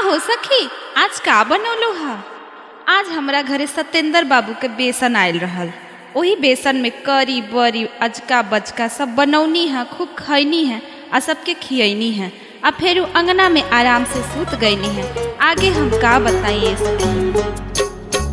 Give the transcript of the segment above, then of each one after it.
हो सखी आज का बनौलो हा आज हमरा घरे सत्येंद्र बाबू के बेसन आयल रहल ओही बेसन में करी बरी अजका बजका सब बनौनी है खूब खैनी है आ सबके खियनी है आ फिर अंगना में आराम से सूत गईनी है आगे हम का बताइए सखी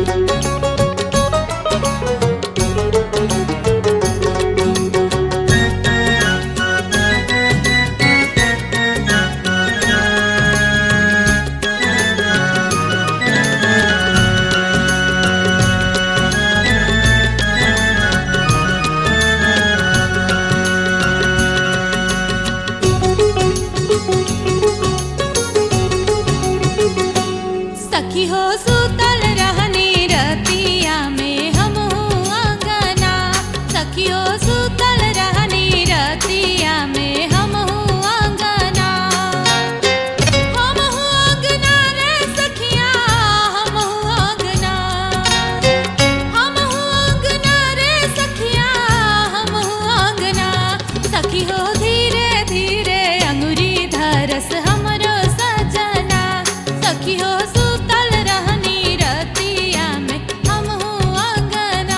सखी हो सुतल रहनी रतिया में हम अंगना सखी हो सुतल रहनी रतिया में हम अंगना हम अंगना रे सखिया हम अंगना हम अंगना रे सखिया हम अंगना सखी हो धीरे धीरे अंगुरी धरस हमरो सजना सखी हो सुतल रहनी रतिया में हम अंगना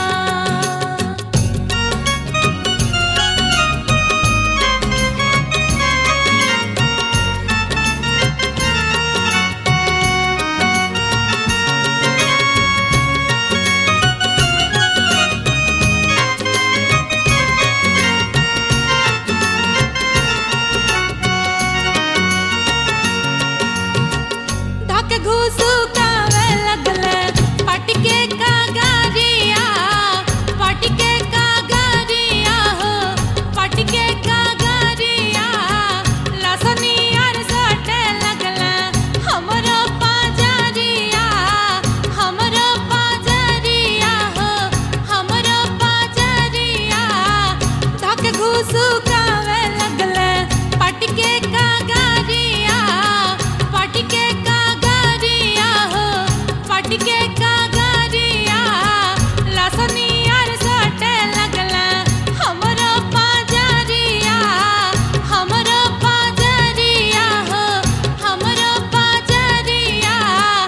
धक घूसू कावे लगले पटके का गारिया पटके का गारिया हो पटके का गारिया लसनी आर सटे लगले हमरो पाजरिया हमरो पाजरिया हो हमरो पाजरिया धक घूसू कावे लगले पटके का गारिया पटके का गारिया हो पटके का गारिया लसनी आर सटे लगला हमरो पाजरिया हमरो पाजरिया हो हमरो पाजरिया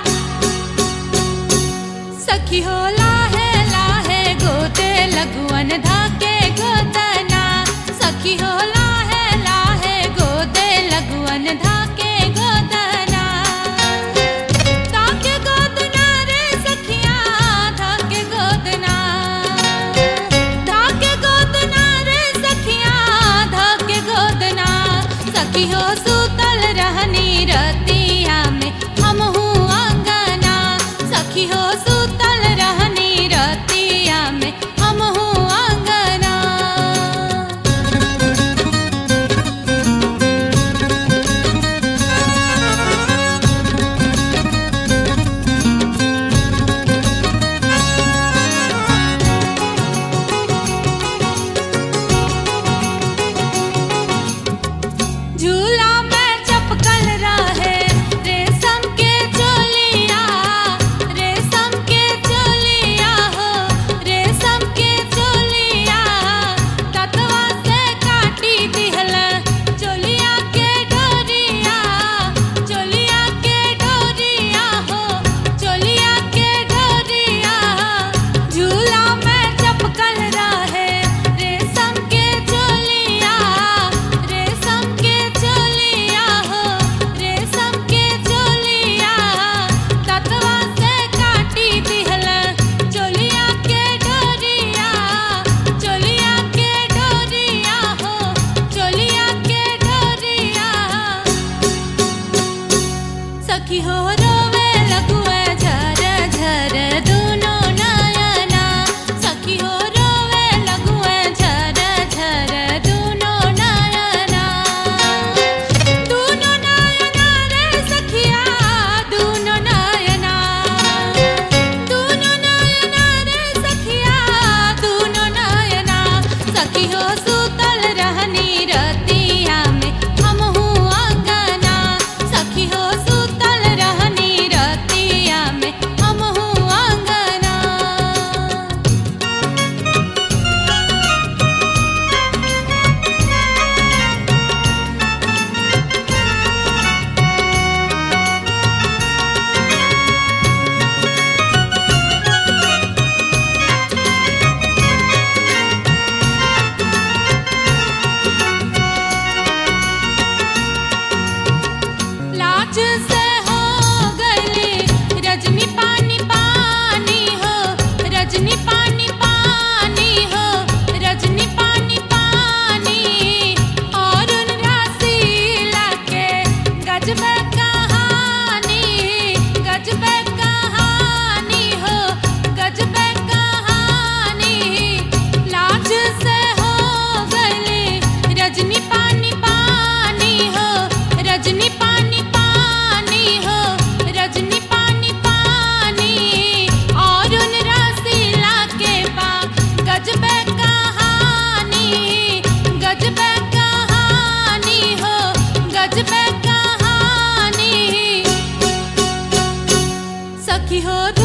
सखी हो लाहे लाहे गोते लगुअन धाके गोतना सखी हो लाहे लाहे गोते लगुअन धाके गोतना धाके गोतना रे सखिया धाके गोतना धाके गोतना रे सखिया धाके गोतना सखी हो सुतल रहनी रतिया में हम अंगना सखी हो सुतल रहनी रतिया में हम अंगना झूला में चपकल रहे रेशम के चोलिया रेशम के चोलिया हो रेशम के चोलिया ततवा से काटी दिहल चोलिया के डोरिया चोलिया के डोरिया हो चोलिया के डोरिया झूला में चपकल रहे रेशम के चोलिया रेशम के चोलिया हो रेशम के चोलिया ततवा से काटी दिहल चोलिया के डोरिया चोलिया के डोरिया हो चोलिया के डोरिया सखी हो रोवे लगुए झर झर दोनों नयना सखी हो रोवे लगुए झर झर दोनों नयना दोनों नयना रे सखिया दोनों नयना दोनों नयना रे सखिया दोनों नयना सखी हो सुतल रहनी रतिया में हम अंगना सखी हो सुतल रहनी से हो गली रजनी पानी पानी हो रजनी पानी पानी हो रजनी पानी पानी और उन रसीला के गजब कहानी गजब कहानी हो गजब कहानी लाज से हो गली रजनी पानी पानी हो रजनी पानी पानी हो रजनी पानी पानी और उन रसीला के बा गजब कहानी गजब कहानी हो गजब कहानी सखी हो